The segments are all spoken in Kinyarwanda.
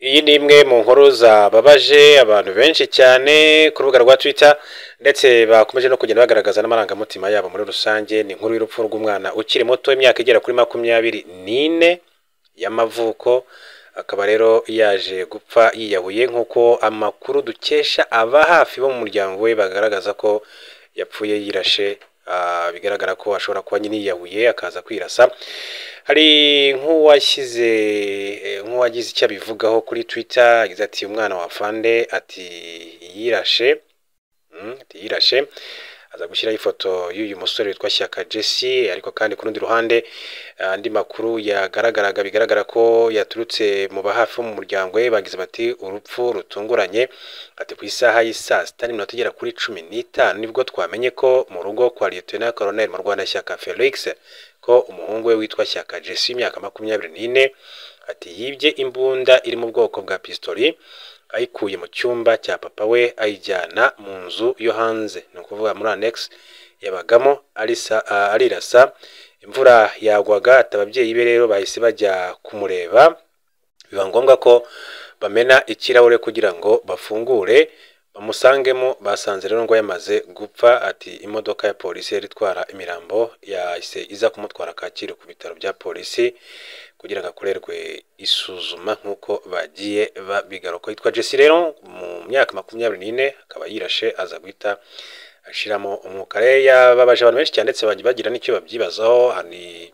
Iyi ni imwe mu nkuru zababaje abantu benshi cyane ku rubuga rwa Twitter ndetse bakomeje no kugenda bagaragaza n'amarangamutima yabo muri rusange. Ni inkuru y'urupfu rw'umwana ukiri muto w'imyaka igera kuri makumyabiri n'ine y'amavuko, akaba rero yaje gupfa yiyahuye nk'uko amakuru dukesha aba hafi bo mu muryango we bagaragaza ko yapfuye yirashe. Ah, bigaragara ko ashobora kuba nyine yiyahuye akaza kwirasa. Hari nk'uwashyize eh, nk'uwagize icyo abivugaho kuri Twitter yagize ati umwana wa Fande ati yirashe Mm, ati yirashe aza gushyiraho ifoto y'uyu musore witwa Shyaka Jesse ariko kandi ku rundi ruhande eh, andi makuru yagaragaraga bigaragara ko yaturutse mu bahafi bo mu muryango we bagize bati urupfu rutunguranye ati ku isaha y'i saa sita n'iminota igera kuri cumi n'itanu nibwo twamenye ko mu rugo kwa Lieutenant Colonel mu Rwanda Shyaka Felix ko umuhungu we witwa Shyaka Jesse w'imyaka makumyabiri n'ine ati yibye imbunda iri mu bwoko bwa pistori ayikuye mu cyumba cya papa we ayijyana mu nzu yo hanze ni ukuvuga muri annex yabagamo arisa, ah, arirasa imvura yagwaga ati ababyeyi be rero bahise bajya kumureba biba ngombwa ko bamena ikirahure kugira ngo bafungure bamusangemo basanze rero ngo yamaze gupfa ati imodoka ya polisi yari itwara imirambo yahise iza kumutwara Kacyiru ku bitaro bya polisi kugira ngo akorerwe isuzuma nk'uko bagiye babigaruka yitwa Jesse rero mu myaka makumyabiri n'ine akaba yirashe aza guhita ashiramo umwuka rero yababaje abantu benshi cyane ndetse bagiye bagira n'icyo babyibazaho hari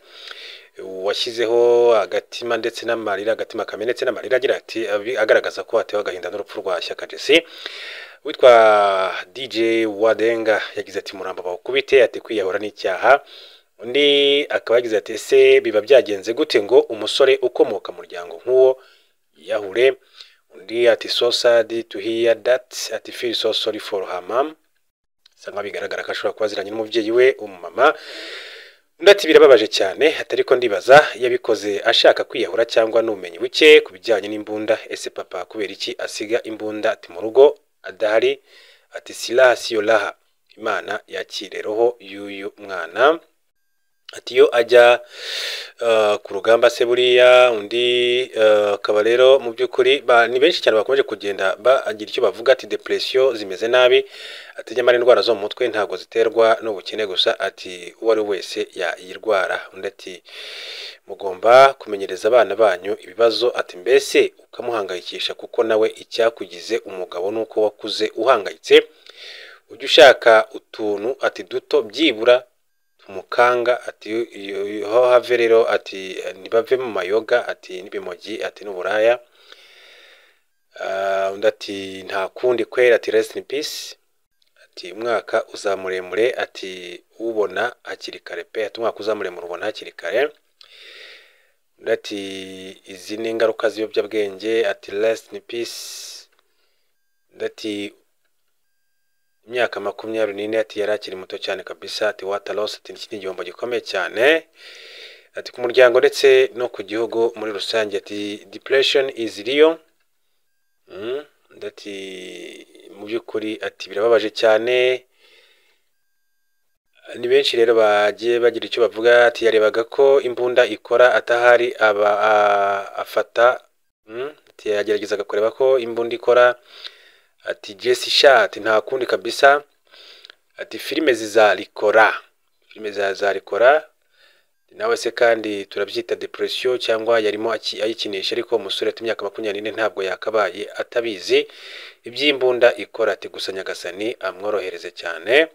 washyizeho agatima ndetse n'amarira agatima kamena ndetse n'amarira agira ati abi- agaragaza ko atewe agahinda n'urupfu rwa Shyaka Jesse witwa DJ Wadenga yagize ati murambo bawukubite ati kwiyahura n'icyaha undi akaba yagize ati ese biba byagenze gute ngo umusore ukomoka mu muryango nk'uwo yiyahure undi ati so sad to hear that ati feel so sorry for her mom bisa nkaho bigaragara ko ashobora kuba aziranye n'umubyeyi we umumama undi ati birababaje cyane atari ko ndibaza yabikoze ashaka kwiyahura cyangwa n'ubumenyi buke ku bijyanye n'imbunda ese papa kubera iki asiga imbunda ati mu rugo adahari ati silaha siyo laha imana yakire roho y'uyu mwana ati iyo ajya eh, ku rugamba se buriya undi eh, akaba rero mu by'ukuri ba- ni benshi cyane bakomeje kugenda bagira icyo bavuga ati depression zimeze nabi ati nyamara indwara zo mu mutwe ntabwo ziterwa n'ubukene gusa ati uwo ari we wese yayirwara undi ati mugomba kumenyereza abana banyu ibibazo ati mbese ukamuhangayikisha kuko nawe icyakugize umugabo ni uko wakuze uhangayitse ujya ushaka utuntu ati duto byibura tumukanga ati iyo- iyo- ho have rero ati ntibave mu mayoga ati n'ibimogi ati n'uburaya Ah, undi ati nta kundi kwera ati rest in peace ati umwaka uzamuremure ati ubona hakiri kare pe ati umwaka uzamuremure ubona hakiri kare undi ati izi ni ingaruka z'ibiyobyabwenge ati rest in peace undi ati imyaka makumyabiri n'ine ati yari akiri muto cyane kabisa ati wata loss ati iki ni igihombo gikomeye cyane ati ku muryango ndetse no ku gihugu muri rusange ati depression is real Mm, undi ati mu by'ukuri ati birababaje cyane ni benshi rero bagiye bagira icyo bavuga ati yarebaga ko imbunda ikora atahari aba a- afata mm, ati yageragezaga kureba ko imbunda ikora ati Jesse sha ati nta kundi kabisa ati filime zizarikora filime zazarikora nawe se kandi turabyita depression cyangwa yarimo aki- ayikinisha ariko umusore ati imyaka makumyabiri n'ine ntabwo yakabaye atabizi iby'imbunda ikora ati gusa nyagasani amworohereze cyane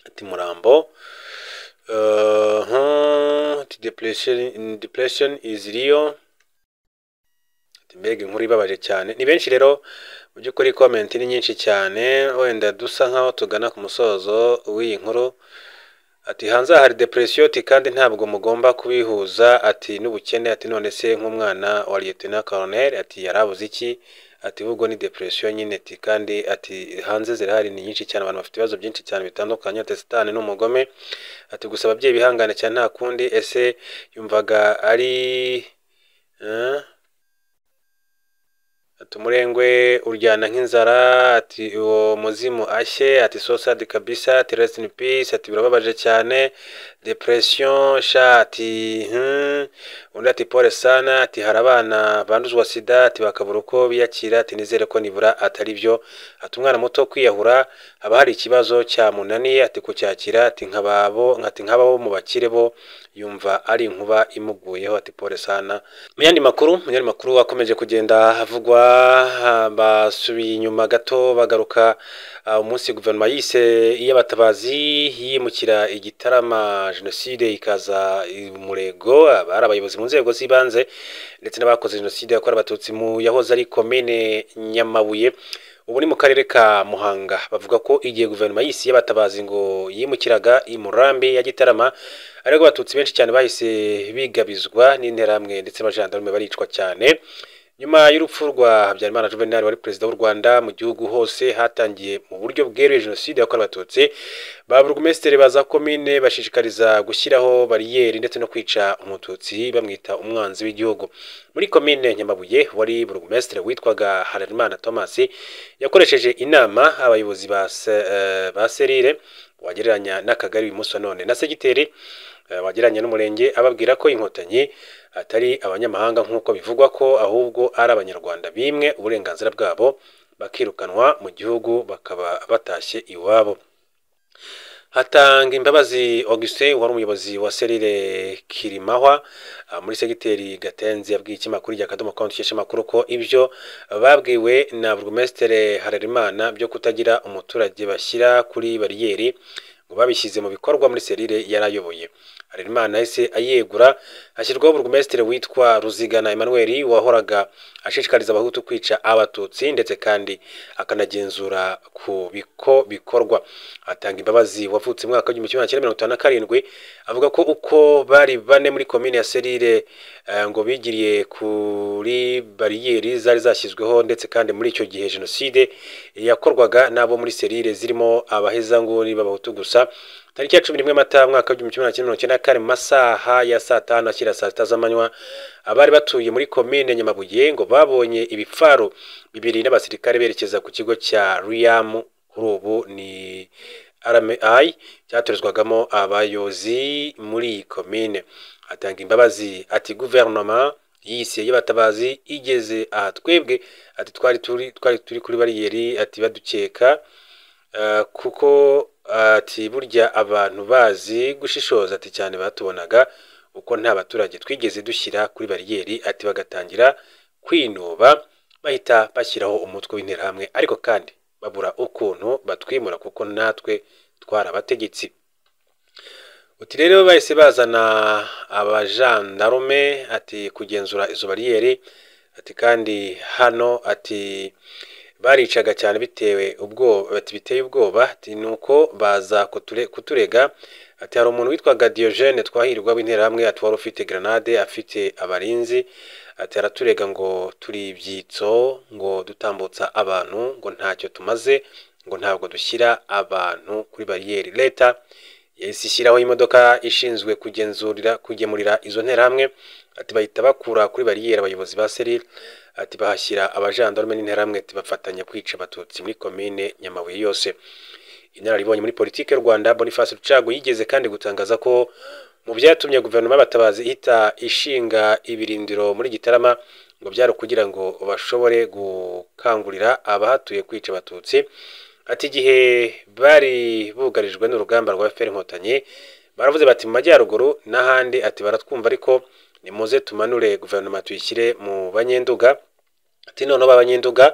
ati murambo eh, hmm, ati depression, depression is real ati mbega inkuru ibabaje cyane ni benshi rero mu by'ukuri comment ni nyinshi cyane wenda dusa nkaho tugana ku musozo w'iyi nkuru ati hanze aha hari depression ati kandi ntabwo mugomba kubihuza ati n'ubukene ati none se nk'umwana wa Lieutenant Colonel ati yarabuze iki ati ahubwo ni depression nyine ati kandi ati hanze zirahari ni nyinshi cyane abantu bafite ibibazo byinshi cyane bitandukanye ati sitani ni umugome ati gusa ababyeyi bihangane cyane nta kundi ese yumvaga ari eh? ati tumurengwe uryana nk'inzara ati uwo muzimu ashye ati sosadi kabisa ati rest in peace ati birababaje cyane depression sha ati hmm. undi ati pole sana ati hari abana banduzwa sida ati bakabura uko biyakira ati nizere ko nibura atari byo ati umwana muto kwiyahura haba hari ikibazo cyamunaniye ati kucyakira ati nkababo ati nkababo mu bakire bo yumva ari inkuba imuguyeho ati pole sana mu yandi makuru mu yandi makuru akomeje kugenda havugwa ah, basubiye inyuma gato bagaruka ah, umunsi guverinoma yise iy'abatabazi yimukira igitarama jenoside ikaza umurego abari abayobozi mu nzego z'ibanze ndetse n'abakoze jenoside yakorewe abatutsi mu yahoze ari komine nyamabuye ubu ni mu karere ka muhanga bavuga ko igihe guverinoma y'isi y'abatabazi ngo yimukiraga i murambi ya gitarama ariko abatutsi benshi cyane bahise bigabizwa n'interahamwe ndetse abajandarume baricwa cyane nyuma y'urupfu rwa habyarimana juvenal wari perezida w'u rwanda mu gihugu hose hatangiye mu buryo bweruye jenoside yakorewe abatutsi ba burugumesitiri baza komine bashishikariza gushyiraho bariyeri ndetse no kwica umututsi bamwita umwanzi w'igihugu muri komine nyamabuye wari burugumesitiri witwaga hararimana thomas yakoresheje inama abayobozi ba se- eh, ba serire wagereranya n'akagari uyu munsi wa none na segiteri eh, wagereranya n'umurenge ababwira ko inkotanyi atari abanyamahanga nk'uko bivugwa ko ahubwo ari abanyarwanda bimwe uburenganzira bwabo bakirukanwa mu gihugu bakaba batashye iwabo hatanga imbabazi augustin wari umuyobozi wa serire kirimahwa ah, muri segiteri gatenzi yabwiye ikinyamakuru rya kadomo konti usheshe amakuru ko ibyo babwiwe na burugumesitiri harerimana byo kutagira umuturage bashyira kuri bariyeri ngo babishyize mu bikorwa muri serire yarayoboye harerimana yahise ayegura hashyirwaho burugumesitiri witwa ruzigana emmanuel wahoraga ashishikariza abahutu kwica abatutsi ndetse kandi akanagenzura ku biko bikorwa atanga imbabazi wavutse mu mwaka w'igihumbi kimwe magana cyenda mirongo itanu na karindwi avuga ko uko bari bane muri komine ya serire eh, ngo bigiriye kuri bariyeri zari zashyizweho ndetse kandi muri icyo gihe jenoside yakorwaga n'abo muri serire zirimo abahezanguni b'abahutu gusa tariki ya cumi n'imwe mata mwaka w'igihumbi kimwe magana cyenda mirongo icyenda na kane mu masaha ya saa tanu akira saa sita z'amanywa abari batuye muri komine nyamabuye ngo babonye ibipfaro bibiri n'abasirikare berekeza ku kigo cya riyamu kuri ubu ni RMI cyatorezwagamo abayobozi muri iyi komine atanga imbabazi ati guverinoma yise y'abatabazi igeze aha twebwe ati twari turi twari turi kuri bariyeri ati badukeka Eh, kuko ati burya abantu bazi gushishoza ati cyane batubonaga uko nta baturage twigeze dushyira kuri bariyeri ati bagatangira kwinuba bahita bashyiraho umutwe w'interahamwe ariko kandi babura ukuntu batwimura kuko natwe twarabategetsi uti rero bahise bazana abajandarume ati kugenzura izo bariyeri ati kandi hano ati baricaga cyane bitewe ubwoba ati biteye ubwoba ati nuko baza kuture- kuturega ati hari umuntu witwaga Diogene twahirwa w'interahamwe ati wari ufite grenade afite abarinzi ati araturega ngo turi ibyitso ngo dutambutsa abantu ngo ntacyo tumaze ngo ntabwo dushyira abantu kuri bariyeri leta yahise ishyiraho imodoka ishinzwe kugenzurira kugemurira izo nterahamwe ati bahita bakura kuri bariyeri abayobozi ba serire ati bahashyira abajandarume n'interahamwe ati bafatanya kwica abatutsi muri komine nyamabuye yose inararibonye muri politiki y'u rwanda boniface rucago yigeze kandi gutangaza ko mu byatumye guverinoma y'abatabazi ihita ishinga ibirindiro muri gitarama ngo byari ukugira ngo bashobore gukangurira abahatuye kwica abatutsi ati igihe bari bugarijwe n'urugamba rwa fpr inkotanyi baravuze bati mu majyaruguru n'ahandi ati baratwumva ariko nimuze tumanure guverinoma tuyishyire mu banyenduga ati noneho abanyenduga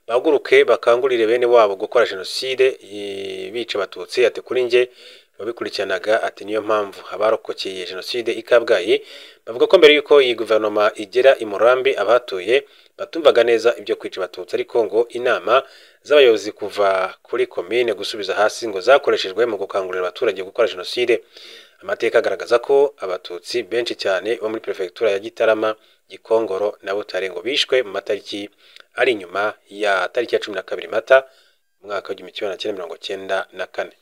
bahaguruke bakangurire bene wabo gukora jenoside i- bica abatutsi ati kuri njye wabikurikiranaga ati niyo mpamvu abarokokeye jenoside i kabgayi bavuga ko mbere y'uko iyi guverinoma igera i murambi abahatuye batumvaga neza ibyo kwica abatutsi ariko ngo inama z'abayobozi kuva kuri komine gusubiza hasi ngo zakoreshejwe mu gukangurira abaturage gukora jenoside amateka agaragaza ko abatutsi benshi cyane bo muri perefegitura ya gitarama gikongoro na butare ngo bishwe mu matariki ari inyuma ya tariki ya cumi na kabiri mata mu mwaka w'igihumbi kimwe magana cyenda mirongo cyenda na kane